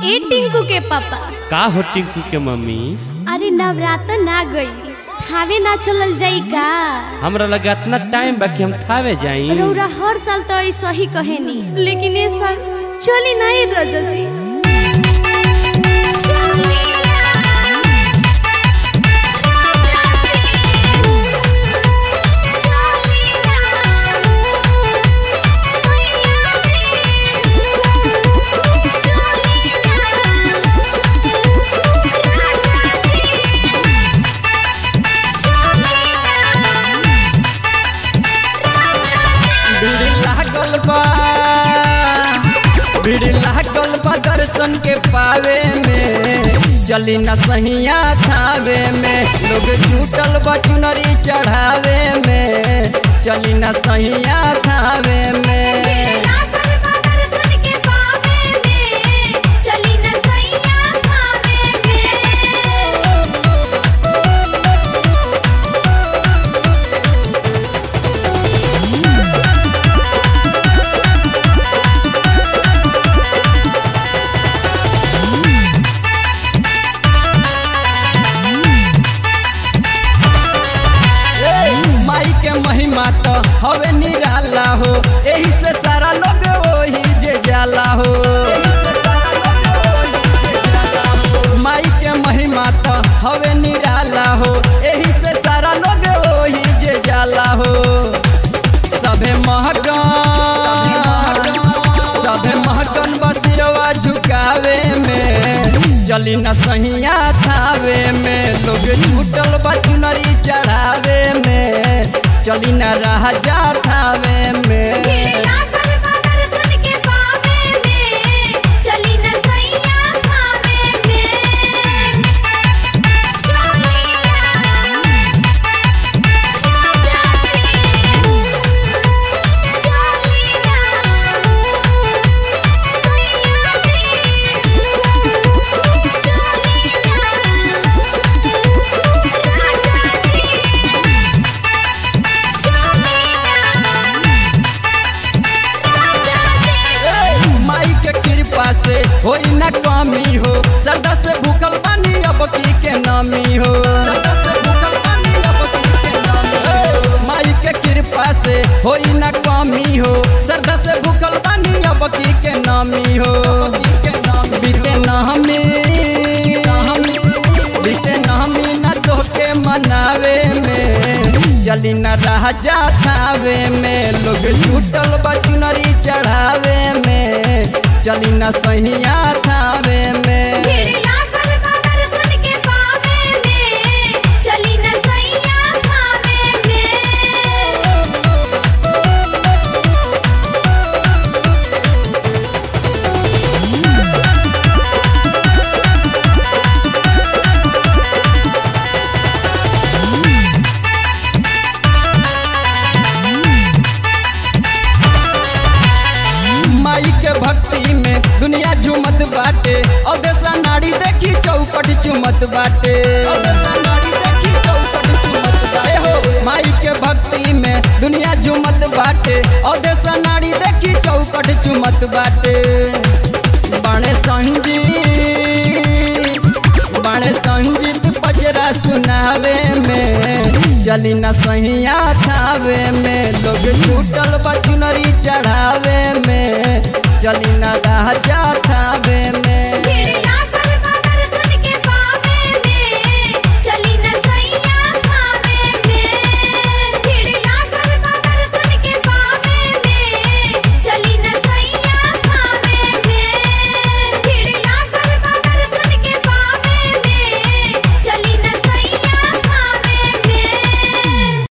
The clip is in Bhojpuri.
ए टिंकू के पापा का हो टिंकू के मम्मी अरे नवरात्र ना गई थावे ना चलल जाई का हमरा लगा इतना टाइम बा कि हम थावे जाई रौरा हर साल तो ऐसा ही कहेनी लेकिन इस साल चली नहीं रजा जी भीड़ लागल बा भीड़ लागल बा दर्शन के पावे में चली न सहिया थावे में लोग जुटल बा चुनरी चढ़ावे में चली न सहिया थावे में माई के महिमा तो हवे निराला हो एही से सारा लोग वही जे जाला हो माई के महिमा तो हवे निराला हो एही से सारा लोग वही जे जाला हो सभे महकन सभे महकन बसिरवा झुकावे में चली न सहिया थावे में लोग छूटल बा चुनरी चढ़ावे में चली न राजा थावे में माई के कृपा से होई न कमी हो सरदा से भूखल पानी अब की के नामी हो सरदा से भूखल पानी अब की के नामी हो माई के कृपा से होई न कमी हो सरदा से भूखल पानी अब की के नामी हो बीते नामी बीते नामी न तोके मनावे में चली न राजा थावे में लोग छूटल बा चुनरी चढ़ावे में चली न सहिया थावे में माई के भक्ति में दुनिया झूमत बाटे और देसा नाड़ी देखी चौकट चुमत बाटे और देसा नाड़ी देखी चौकट चुमत बाटे हो माई के भक्ति में दुनिया झूमत बाटे और देसा नाड़ी देखी चौकट चुमत बाटे बड़े संगीत बड़े संगीत पचरा सुनावे में चली न सहिया थावे में लोग छूटल बचुनरी चढ़ावे में चली न राजा